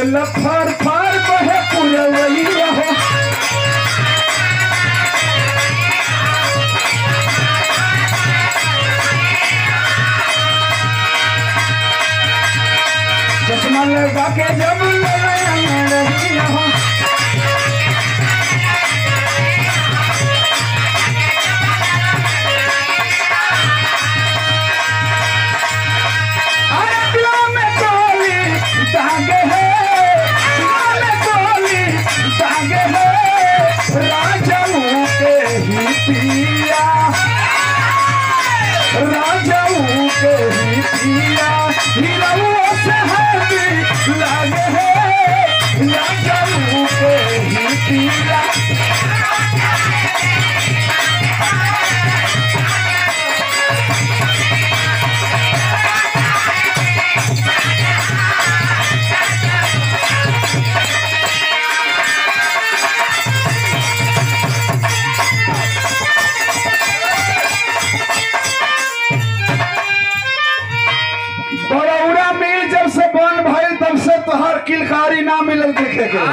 बोल फर फर बहे पुरवैया हो चश्मा लगा के जब रहिया हो अरे दिलों में गोली दागे है दिलों में गोली दागे है राजाओं के ही पिया राजाओं के ही पिया हीरों से है लागे है राजाओं के ही पिया बड़ौरा में जब से बन भइल तब से तोहर किलकारी ना मिलल देखे के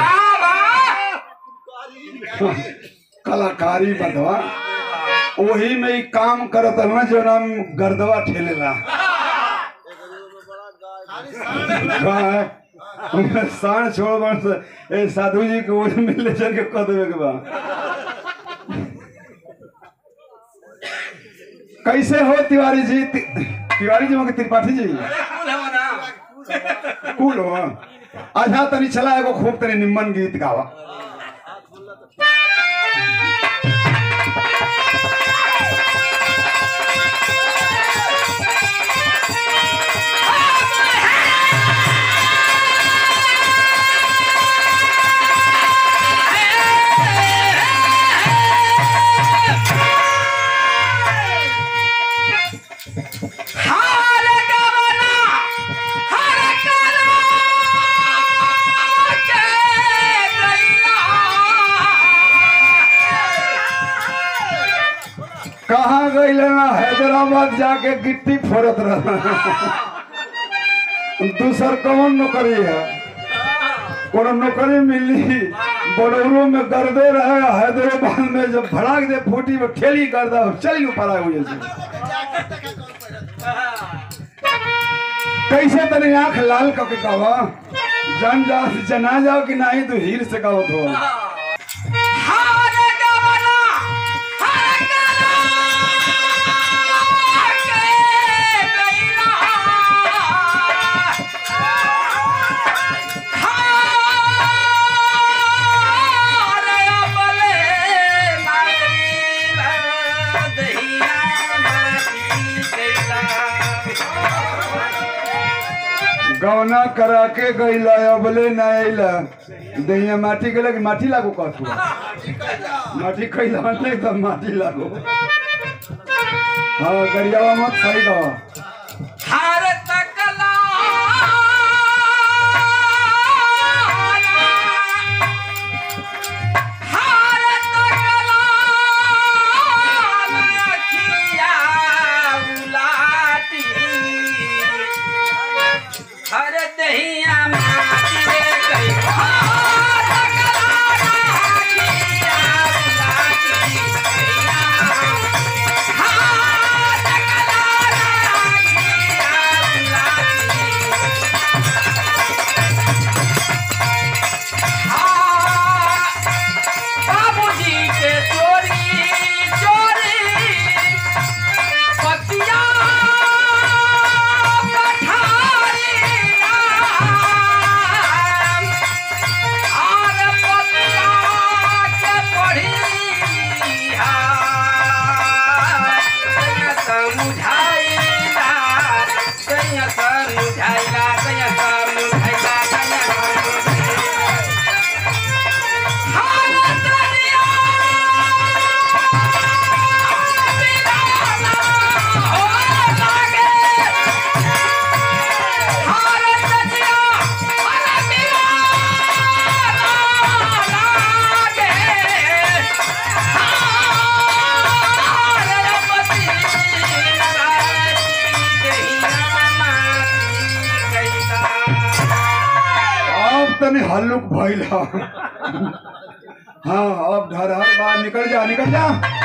कलाकारी बदवा वही में ही काम करत है ना जो नाम गर्दवा ठेलेला हाँ, साण छोड़ बन से ए साधु जी के ओर में ले चल के कह देवे के बा कैसे हो तिवारी जी ति, तिवारी जी हो कि त्रिपाठी जी कूल हो अच्छा तनी चला एगो खूब तनी निम्मन गीत गावा हार गवना हर करा के गैया कहाँ गई ना हैदराबाद जाके गिट्टी फोड़त रहा दूसर कौन नौकरी है कोनो नौकरी मिली बड़ौरो में गर्दे रहे हैदराबाद में जब भड़ाक दे फूटी में ठेली कर दो चल पड़ा हुए से कैसे तनी आंख लाल कके कहवा जान जाओ जना जाओ कि नहीं तो हीर से कहो तो हार गवना हर करा के गैया हार अबले लागली दहिया माटी कैला गौना करा के गईला अबले ना अइला दहिया माटी के लगे माटी लागो कहत हुआ माटी खइला नहीं तो माटी लागो हाँ गरियावा मत सही कहो हर तकला हर तकला लखिया उलाटी हर दहिया माटी रे गई हर तकला लखिया उलाटी हर तकला हल्लुक भइल ह हाँ अब धर हर बाहर निकल जा निकल जा